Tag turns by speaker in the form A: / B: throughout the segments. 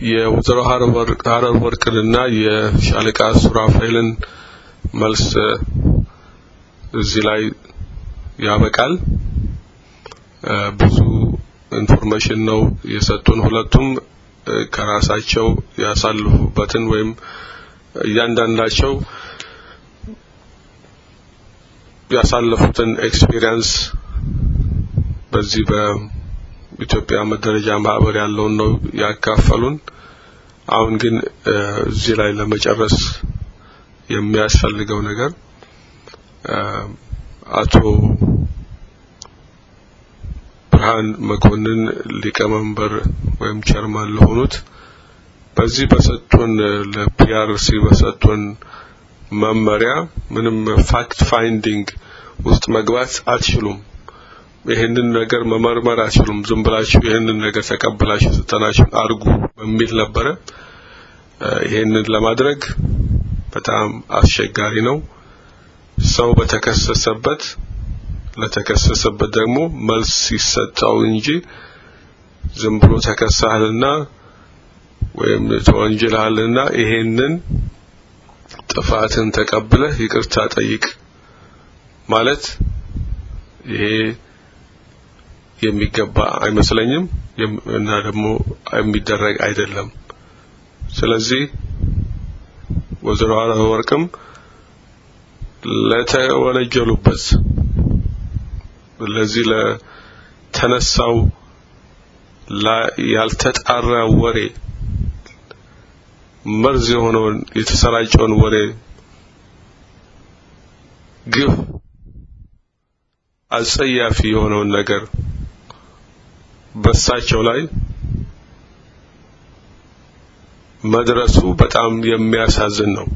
A: የወይዘሮ ሀረር ወርቅንና የሻለቃ ሱራፌልን መልስ እዚህ ላይ ያበቃል። ብዙ ኢንፎርሜሽን ነው የሰጡን። ሁለቱም ከራሳቸው ያሳልፉበትን ወይም እያንዳንዳቸው ያሳለፉትን ኤክስፒሪየንስ በዚህ በኢትዮጵያ መደረጃ ማህበር ያለውን ነው ያካፈሉን። አሁን ግን እዚህ ላይ ለመጨረስ የሚያስፈልገው ነገር አቶ ብርሃን መኮንን ሊቀመንበር ወይም ቸርማን ለሆኑት በዚህ በሰጡን ለፒአርሲ በሰጡን መመሪያ ምንም ፋክት ፋይንዲንግ ውስጥ መግባት አትችሉም። ይህንን ነገር መመርመር አትችሉም። ዝም ብላችሁ ይህንን ነገር ተቀበላችሁ ስልጠናችሁን አድርጉ በሚል ነበረ። ይህንን ለማድረግ በጣም አስቸጋሪ ነው። ሰው በተከሰሰበት ለተከሰሰበት ደግሞ መልስ ሲሰጠው እንጂ ዝም ብሎ ተከሳህልና ወይም ተወንጅልሃልና ይሄንን ጥፋትን ተቀብለህ ይቅርታ ጠይቅ ማለት ይሄ የሚገባ አይመስለኝም እና ደግሞ የሚደረግ አይደለም። ስለዚህ ወይዘሮ ወርቅም ለተወነጀሉበት ለዚህ ለተነሳው ያልተጣራ ወሬ መርዝ የሆነውን የተሰራጨውን ወሬ ግፍ አጸያፊ የሆነውን ነገር በሳቸው ላይ መድረሱ በጣም የሚያሳዝን ነው።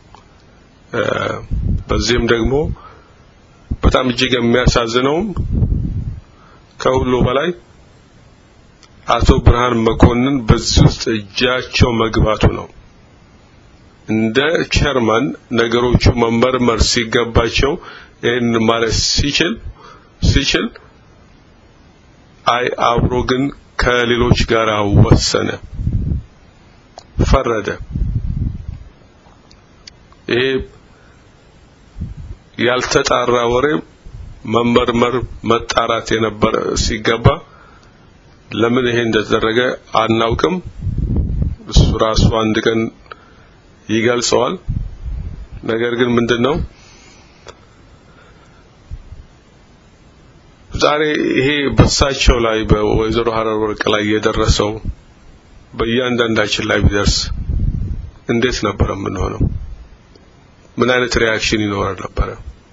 A: በዚህም ደግሞ በጣም እጅግ የሚያሳዝነውም ከሁሉ በላይ አቶ ብርሃን መኮንን በዚህ ውስጥ እጃቸው መግባቱ ነው። እንደ ቸርማን ነገሮቹ መመርመር ሲገባቸው ይህን ማለት ሲችል ሲችል አይ አብሮ ግን ከሌሎች ጋር ወሰነ፣ ፈረደ። ይሄ ያልተጣራ ወሬ መመርመር መጣራት የነበረ ሲገባ ለምን ይሄ እንደተደረገ አናውቅም። እሱ ራሱ አንድ ቀን ይገልጸዋል። ነገር ግን ምንድነው ዛሬ ይሄ በሳቸው ላይ በወይዘሮ ሀረር ወርቅ ላይ የደረሰው በእያንዳንዳችን ላይ ቢደርስ እንዴት ነበረ የምንሆነው? ምን አይነት ሪያክሽን ይኖራል ነበረ?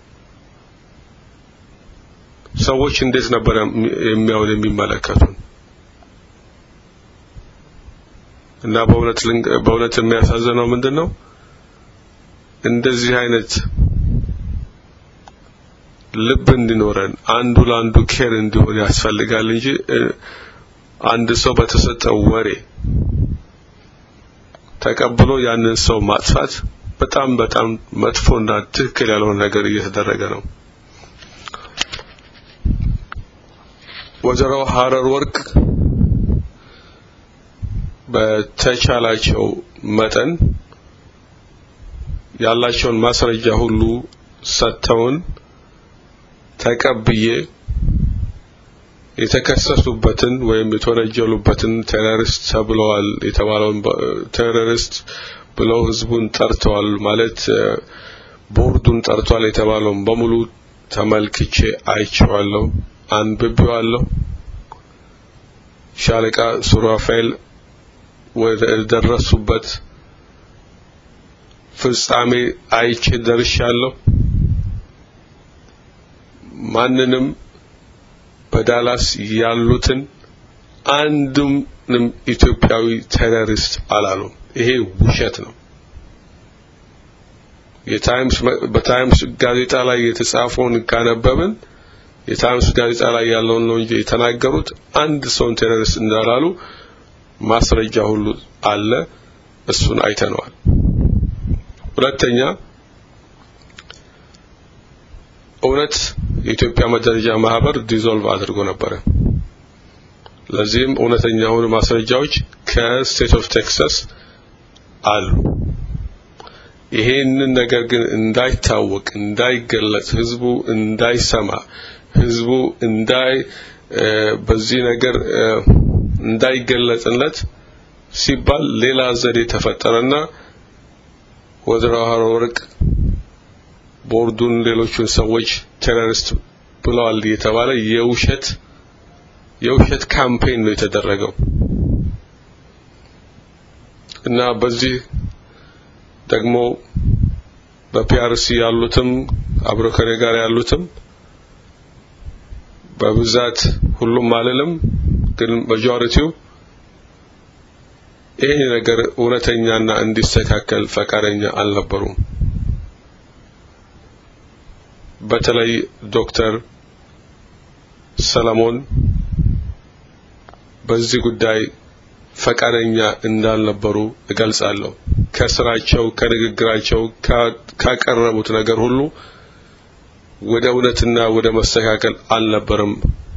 A: ሰዎች እንዴት ነበረ የሚያውን የሚመለከቱን? እና በእውነት በእውነት የሚያሳዝነው ምንድነው እንደዚህ አይነት ልብ እንዲኖረን አንዱ ለአንዱ ኬር እንዲሆን ያስፈልጋል እንጂ አንድ ሰው በተሰጠው ወሬ ተቀብሎ ያንን ሰው ማጥፋት በጣም በጣም መጥፎና ትክክል ያልሆነ ነገር እየተደረገ ነው። ወይዘሮ ሀረር ወርቅ በተቻላቸው መጠን ያላቸውን ማስረጃ ሁሉ ሰጥተውን ተቀብዬ የተከሰሱበትን ወይም የተወነጀሉበትን ቴሮሪስት ተብለዋል የተባለውን ቴሮሪስት ብለው ህዝቡን ጠርተዋል ማለት ቦርዱን ጠርቷል የተባለውን በሙሉ ተመልክቼ አይቼዋለሁ፣ አንብቤዋለሁ። ሻለቃ ሱራፌል ወደ ደረሱበት ፍጻሜ አይቼ ደርሻለሁ። ማንንም በዳላስ ያሉትን አንድም ኢትዮጵያዊ ቴሮሪስት አላሉም። ይሄ ውሸት ነው። የታይምስ በታይምስ ጋዜጣ ላይ የተጻፈውን ካነበብን የታይምስ ጋዜጣ ላይ ያለውን ነው እንጂ የተናገሩት አንድ ሰውን ቴሮሪስት እንዳላሉ ማስረጃ ሁሉ አለ። እሱን አይተነዋል። ሁለተኛ እውነት የኢትዮጵያ መደረጃ ማህበር ዲዞልቭ አድርጎ ነበረ። ለዚህም እውነተኛ የሆኑ ማስረጃዎች ከስቴት ኦፍ ቴክሳስ አሉ። ይሄንን ነገር ግን እንዳይታወቅ እንዳይገለጽ ህዝቡ እንዳይሰማ ህዝቡ እንዳይ በዚህ ነገር እንዳይገለጽለት ሲባል ሌላ ዘዴ ተፈጠረና ወይዘሮ ወርቅ ቦርዱን ሌሎቹን ሰዎች ቴሮሪስት ብለዋል የተባለ የውሸት የውሸት ካምፔን ነው የተደረገው እና በዚህ ደግሞ በፒአርሲ ያሉትም አብሮ ከኔ ጋር ያሉትም በብዛት ሁሉም አልልም ግን ማጆሪቲው ይሄ ነገር እውነተኛና እንዲስተካከል ፈቃደኛ አልነበሩም። በተለይ ዶክተር ሰለሞን በዚህ ጉዳይ ፈቃደኛ እንዳልነበሩ እገልጻለሁ። ከስራቸው፣ ከንግግራቸው፣ ካቀረቡት ነገር ሁሉ ወደ እውነትና ወደ መስተካከል አልነበረም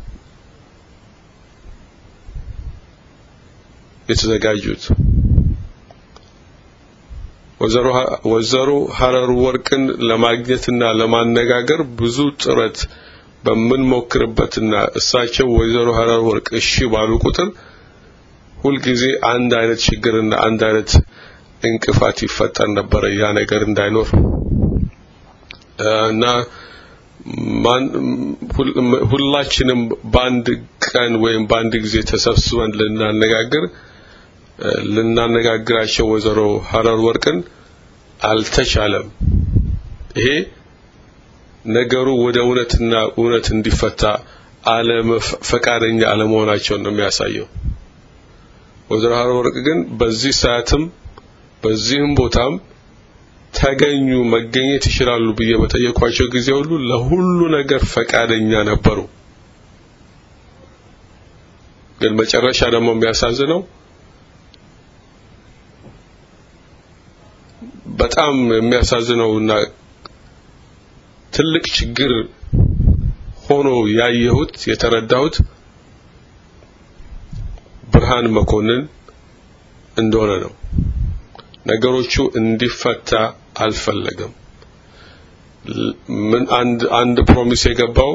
A: የተዘጋጁት። ወይዘሮ ሀረር ወርቅን ለማግኘትና ለማነጋገር ብዙ ጥረት በምንሞክርበትና እሳቸው ወይዘሮ ሀረር ወርቅ እሺ ባሉ ቁጥር ሁልጊዜ አንድ አይነት ችግርና አንድ አይነት እንቅፋት ይፈጠር ነበረ ያ ነገር እንዳይኖር እና ሁላችንም በአንድ ቀን ወይም በአንድ ጊዜ ተሰብስበን ልናነጋግር ልናነጋግራቸው ወይዘሮ ሀረር ወርቅን አልተቻለም። ይሄ ነገሩ ወደ እውነትና እውነት እንዲፈታ አለም ፈቃደኛ አለመሆናቸውን ነው የሚያሳየው። ወይዘሮ ሀረር ወርቅ ግን በዚህ ሰዓትም በዚህም ቦታም ተገኙ መገኘት ይችላሉ ብዬ በጠየኳቸው ጊዜ ሁሉ ለሁሉ ነገር ፈቃደኛ ነበሩ። ግን መጨረሻ ደግሞ የሚያሳዝነው በጣም የሚያሳዝነውና ትልቅ ችግር ሆኖ ያየሁት የተረዳሁት ብርሃን መኮንን እንደሆነ ነው። ነገሮቹ እንዲፈታ አልፈለገም። ምን አንድ አንድ ፕሮሚስ የገባው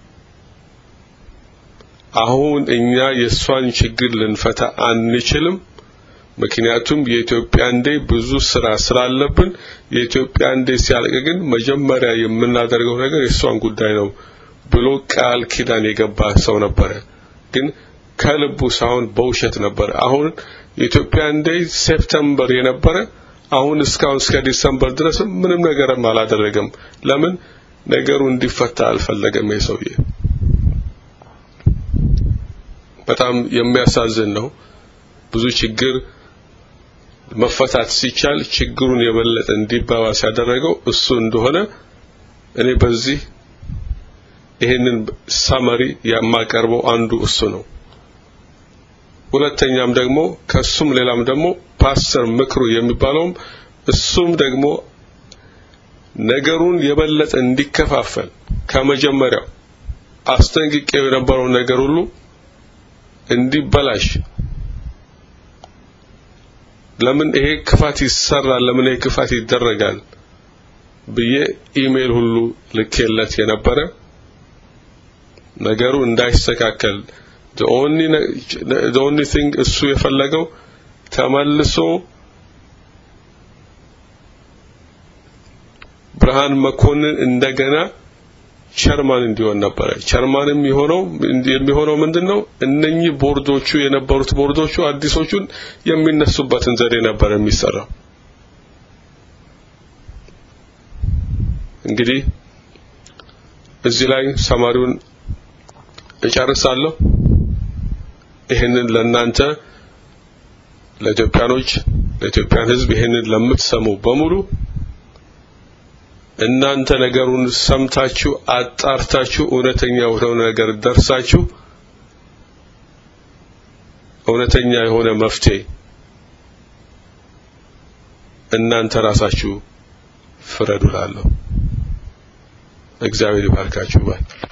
A: አሁን እኛ የእሷን ችግር ልንፈታ አንችልም፣ ምክንያቱም የኢትዮጵያን ዴይ ብዙ ስራ ስላለብን የኢትዮጵያን ዴይ ሲያልቅ ግን መጀመሪያ የምናደርገው ነገር የእሷን ጉዳይ ነው ብሎ ቃል ኪዳን የገባ ሰው ነበረ። ግን ከልቡ ሳይሆን በውሸት ነበረ። አሁን የኢትዮጵያን ዴይ ሴፕተምበር የነበረ አሁን እስካሁን እስከ ዲሰምበር ድረስ ምንም ነገርም አላደረገም። ለምን ነገሩ እንዲፈታ አልፈለገም። የሰውዬ በጣም የሚያሳዝን ነው። ብዙ ችግር መፈታት ሲቻል ችግሩን የበለጠ እንዲባባስ ያደረገው እሱ እንደሆነ እኔ በዚህ ይሄንን ሳመሪ የማቀርበው አንዱ እሱ ነው። ሁለተኛም ደግሞ ከሱም ሌላም ደግሞ ፓስተር ምክሩ የሚባለውም እሱም ደግሞ ነገሩን የበለጠ እንዲከፋፈል ከመጀመሪያው አስጠንቅቄው የነበረው ነገር ሁሉ እንዲበላሽ ለምን ይሄ ክፋት ይሰራል፣ ለምን ይሄ ክፋት ይደረጋል ብዬ ኢሜል ሁሉ ልኬለት የነበረ ነገሩ እንዳይስተካከል the only the only thing እሱ የፈለገው ተመልሶ ብርሃን መኮንን እንደገና ቸርማን እንዲሆን ነበረ። ቸርማንም የሆነው የሚሆነው ምንድነው? እነኚህ ቦርዶቹ የነበሩት ቦርዶቹ አዲሶቹን የሚነሱበትን ዘዴ ነበር የሚሰራው። እንግዲህ እዚህ ላይ ሰማሪውን እጨርሳለሁ። ይህንን ለናንተ ለኢትዮጵያኖች ለኢትዮጵያን ሕዝብ ይህንን ለምትሰሙ በሙሉ እናንተ ነገሩን ሰምታችሁ አጣርታችሁ እውነተኛ የሆነ ነገር ደርሳችሁ እውነተኛ የሆነ መፍትሄ እናንተ ራሳችሁ ፍረዱ እላለሁ። እግዚአብሔር ይባርካችሁ ባይ